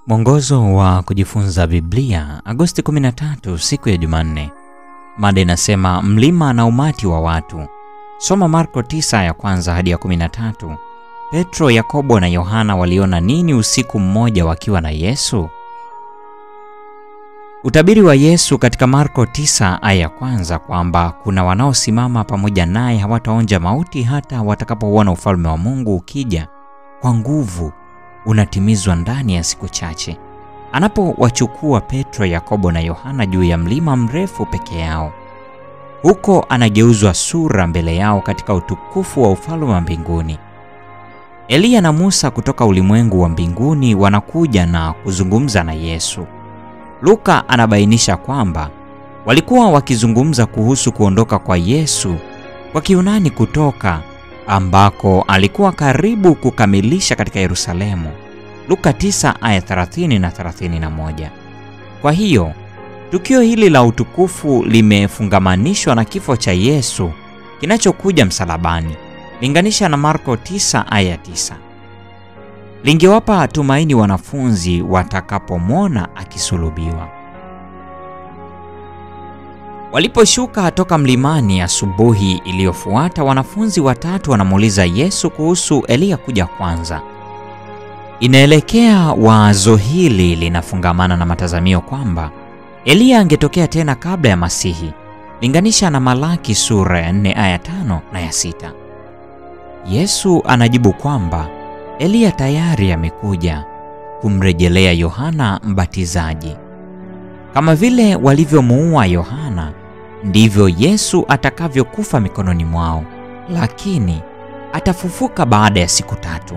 Mwongozo wa kujifunza Biblia, Agosti 13, siku ya Jumanne. Mada inasema mlima na umati wa watu. Soma Marko 9 ya kwanza hadi ya 13. Petro, Yakobo na Yohana waliona nini usiku mmoja wakiwa na Yesu? Utabiri wa Yesu katika Marko 9 aya ya kwanza kwamba kuna wanaosimama pamoja naye hawataonja mauti hata watakapouona ufalme wa Mungu ukija kwa nguvu unatimizwa ndani ya siku chache. Anapowachukua Petro, Yakobo na Yohana juu ya mlima mrefu peke yao, huko anageuzwa sura mbele yao katika utukufu wa ufalme wa mbinguni. Eliya na Musa kutoka ulimwengu wa mbinguni wanakuja na kuzungumza na Yesu. Luka anabainisha kwamba walikuwa wakizungumza kuhusu kuondoka kwa Yesu kwa Kiunani kutoka ambako alikuwa karibu kukamilisha katika Yerusalemu. Luka 9 aya 30 na 31. Kwa hiyo tukio hili la utukufu limefungamanishwa na kifo cha Yesu kinachokuja msalabani. Linganisha na Marko 9 aya 9. Lingewapa tumaini wanafunzi watakapomwona akisulubiwa. Waliposhuka toka mlimani asubuhi iliyofuata, wanafunzi watatu wanamuuliza Yesu kuhusu Eliya kuja kwanza. Inaelekea wazo hili linafungamana na matazamio kwamba Eliya angetokea tena kabla ya Masihi. Linganisha na Malaki sura ya 4 aya 5 na ya 6. Yesu anajibu kwamba Eliya tayari amekuja kumrejelea Yohana Mbatizaji. Kama vile walivyomuua Yohana, ndivyo Yesu atakavyokufa mikononi mwao, lakini atafufuka baada ya siku tatu.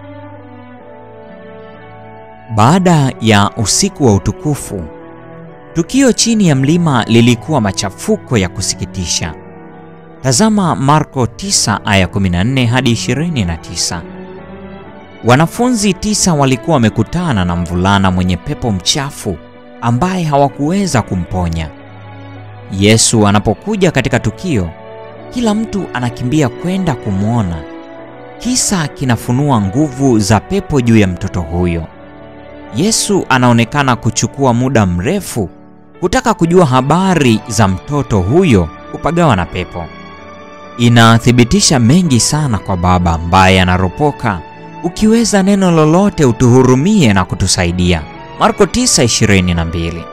Baada ya usiku wa utukufu, tukio chini ya mlima lilikuwa machafuko ya kusikitisha. Tazama Marko 9 aya 14 hadi 29. Wanafunzi tisa walikuwa wamekutana na mvulana mwenye pepo mchafu ambaye hawakuweza kumponya. Yesu anapokuja katika tukio, kila mtu anakimbia kwenda kumwona. Kisa kinafunua nguvu za pepo juu ya mtoto huyo. Yesu anaonekana kuchukua muda mrefu kutaka kujua habari za mtoto huyo kupagawa na pepo. Inathibitisha mengi sana kwa Baba ambaye anaropoka, ukiweza neno lolote utuhurumie na kutusaidia. Marko 9:22.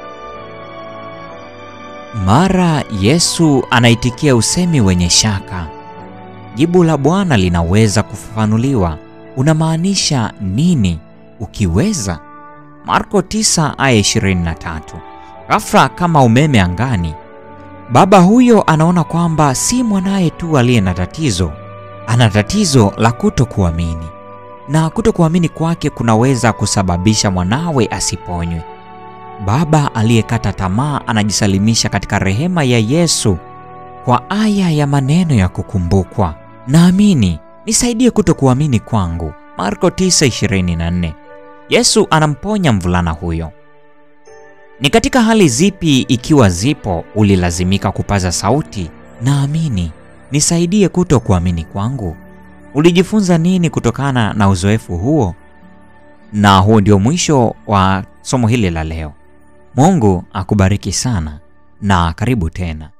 Mara Yesu anaitikia usemi wenye shaka. Jibu la Bwana linaweza kufafanuliwa. Unamaanisha nini ukiweza? Marko 9 aya 23. Ghafla kama umeme angani, baba huyo anaona kwamba si mwanaye tu aliye na tatizo, ana tatizo la kutokuamini na kutokuamini kwake kunaweza kusababisha mwanawe asiponywe. Baba aliyekata tamaa anajisalimisha katika rehema ya Yesu kwa aya ya maneno ya kukumbukwa, naamini nisaidie kutokuamini kwangu. Marko 9:24. Yesu anamponya mvulana huyo. Ni katika hali zipi, ikiwa zipo, ulilazimika kupaza sauti, naamini nisaidie kutokuamini kwangu? Ulijifunza nini kutokana na uzoefu huo? Na huo ndio mwisho wa somo hili la leo. Mungu akubariki sana na karibu tena.